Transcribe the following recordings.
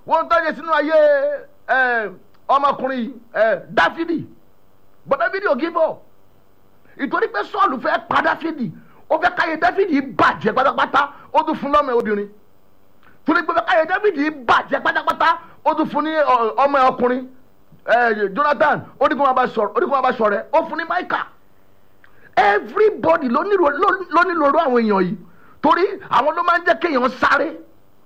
wọ́n tó yẹ sínú ayé ẹ, ọmọkùnrin ẹ, dáfídì but dáfídì ò give up ìtorí pé sọ́ọ̀lù fẹ́ pa dáfídì ó fẹ́ káyé dáfídì bàjẹ́ pátápátá ó tún fún lọ́mọ obìnrin torí pé káyé dáfídì bàjẹ́ pátápátá ó tún fún ní ọ, ọmọ ọkùnrin ẹ, jonathan ó ní kó máa bá sọ̀rọ̀ ó ní kó máa bá sọ̀rọ̀ ẹ ó fún ní maika everybody ló nílò ló- ló nílò irú àwọn èèyàn yìí torí àwọn ló máa ń jẹ́ kéèyàn sáré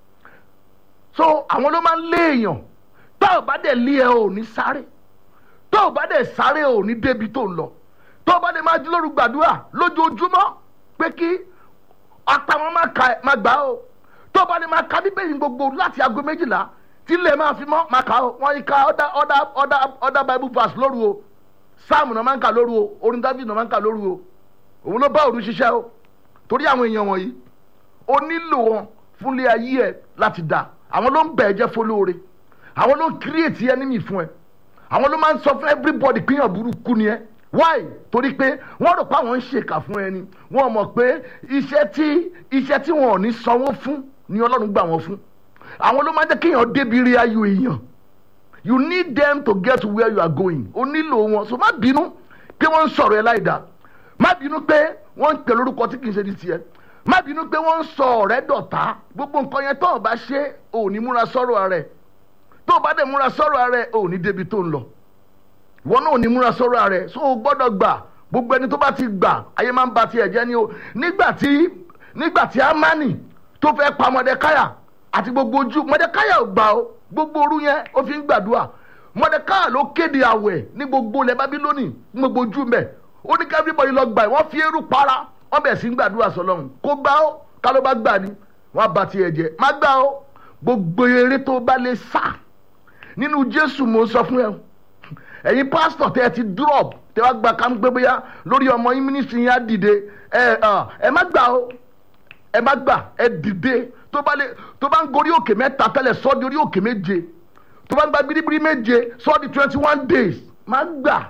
so àwọn ló máa ń lé èèyàn tó o bá dẹ̀ lé ẹ ò ní sáré tó o bá dẹ̀ sáré ò ní débi tó ń lọ tó o bá dẹ̀ máa jí lóru gbàdúrà lójoojúmọ́ pé kí apá wọn máa ka máa gbà ó tó o bá dẹ̀ máa ka bíbélì gbogbo láti aago méjìlá tí ilé máa fi mọ́ máa kà ó wọ́n yí ka other other other other bible verse lóru o sáàmù náà máa ń kà lóru o orin david náà máa ń kà lóru o òun ló bá òru ṣiṣẹ́ o torí àwọn èèyàn wọ̀nyí o nílò wọn fúnlé ayé ẹ láti dà àwọn ló ń bẹ̀ ẹ́ jẹ́ fọlóore àwọn ló ń create enemy fún ẹ àwọn ló máa ń sọ fún everybody pé èèyàn burúkú ni ẹ why torí pé wọ́n rò pé àwọn ń ṣèkà fún ẹni wọ́n mọ̀ pé iṣẹ́ tí iṣẹ́ tí wọn ò ní sanwó fún ni ọlọ́run gbà wọ́n fún àwọn ló máa ń jẹ́ kéèyàn débi rí ayọ̀ èèyàn you need them to get to where you are going o nílò wọn so má bínú pé wọ́n ń sọ̀rọ̀ ẹ láì dáa má bínú pé wọ́n ń pè lórúkọ tí kì í ṣe di tiẹ̀ má bínú pé wọ́n ń sọ ọ̀rẹ́ dọ̀tá gbogbo nǹkan yẹn tó o bá ṣe ò ní múra sọ̀rọ̀ rẹ̀ tó o bá dẹ̀ múra sọ̀rọ̀ rẹ̀ ò ní débi tó ń lọ ìwọ náà ò ní múra sọ̀rọ̀ rẹ̀ so o gbọ́dọ̀ gbà gbogbo ẹni tó bá ti gbà ayé máa ń ba tiẹ̀ jẹ́ ni o nígbà tí nígbà tí amani tó fẹ́ pa mọ̀dẹ́káyà àti gbogbo ojú mọ̀dẹ́káyà ò gbà o gbogbo orú yẹn ó fi ń gbàdúrà mọ̀dẹ́káyà ló kéde àwẹ̀ ní gbogbo ilẹ̀ bábílónì ní gbogbo ojú mẹ́ ó ní ká everybody lọ gbà wọ́n fi eérú para wọ́n bẹ̀ sí ń gbàdúrà sọlọ́run kó gbà ó ká ló bá gbà ní wọ́n bá tiẹ̀ jẹ́ má gbà ó gbogbo eré tó bá lè sá nínú jésù mo sọ fún ẹ ẹ̀yin pásítọ̀ tẹ́ ẹ ti drop tẹ́ wá gba kámú pé bóyá lórí ọmọ yín mínísítì yín á dìde ẹ ẹ má gbà ó ẹ má gbà ẹ dìde tó bá lè tó bá ń gorí òkè mẹ́ta tẹ́lẹ̀ sọ́ di orí òkè méje tó bá ń gba biribiri méje sọ́ di twenty one days má gbà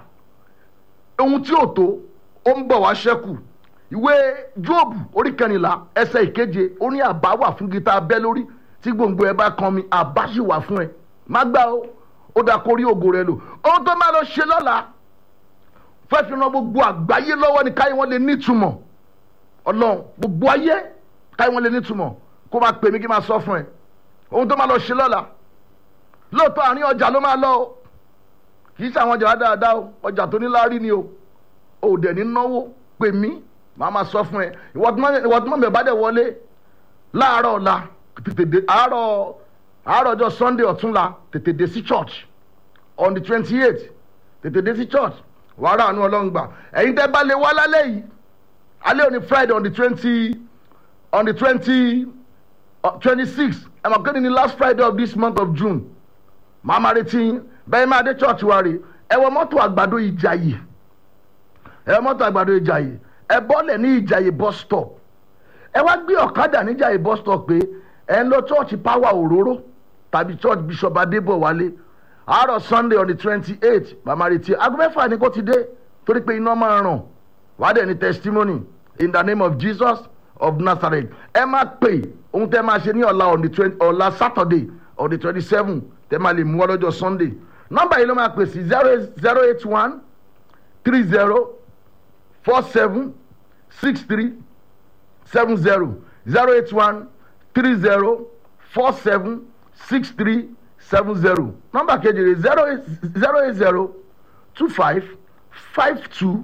ohun tí ò tó ó ń bọ̀ wá ṣẹ́kù ìwé jóòbù orí kẹrìnlá ẹsẹ̀ ìkeje ó ní àbá wà fún gita abẹ́ lórí tí gbòǹgbò ẹ bá kan mi àbá sì wà fún ẹ má gbà ó ó dà kórí ògo rẹ lò ohun tó máa lọ ṣe lọ́la fẹ́ fi ran gbogbo àgbáyé lọ́wọ́ ni káyé wọn lè nítumọ̀ ọlọ́run gbogbo ayé káyé wọn lè nítumọ̀ kó máa pè mí kí n máa sọ fún ẹ ohun tó máa lọ ṣe lọ́la lóòótọ́ àárín ọjà ló máa lọ o kì í ṣe àwọn ọjà dáadáa o ọjà tó ní láárí ni o ò dẹ̀ ní náwó pè mí màá máa sọ fún ẹ ìwọ tí mọ̀ mi bá dẹ̀ wọlé láàárọ̀ ọ̀la tètè dé àárọ̀ àárọ̀ ọjọ́ sunday ọ̀túnla tètè dé sí church on the twenty eight tètè dé sí church wàá rà àánú ọlọ́run gbà ẹ̀yin tẹ́ bá lè wá lálẹ́ yìí alẹ́ òní friday on the twenty on the twenty twenty six ẹ̀ mọ̀ kéde ní last friday of this month of june màá máa retí yín bẹ́ẹ̀ máa dé church wa rè ẹ wọ mọ́tò àgbàdo ìjàyè ẹ wọ mọ́tò àgbàdo ìjàyè ẹ bọ́lẹ̀ ní ìjàyè bus stop ẹ wá gbé ọ̀kadà ní ìjàyè bus stop pé ẹ ń lọ church power òróró tàbí church bishop adébọ̀wálé àárọ̀ sunday on the twenty eight màmá retí aago mẹ́fà ni kò ti dé torí pé iná máa ràn wàá dẹ̀ ní testimony in the name of jesus of nazareth ẹ má pè ohun tẹ́ máa ṣe ní ọ̀la on the twenty ọ̀la saturday on the twenty seven tẹ́ máa lè mú ọ lọ́jọ́ sunday nọ́mbà yìí ló máa pè sí zero zero eight one three zero four seven six three seven zero zero eight one three zero four seven six three seven zero nọ́mbà kejì rẹ̀ zero eight zero eight zero two five five two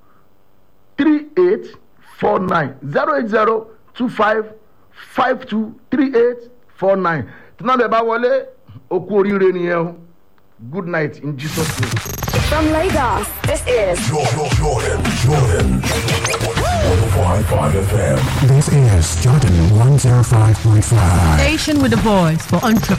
three eight four nine zero eight zero two five five two three eight four nine tí nọ́mbà ẹ̀ bá wọlé okú oríire nìyẹn o good night in jesus name. From Lagos, this is Jordan, Jordan, Jordan. 105.5 FM. This is Jordan 105.5. Station with a voice for entrepreneurs.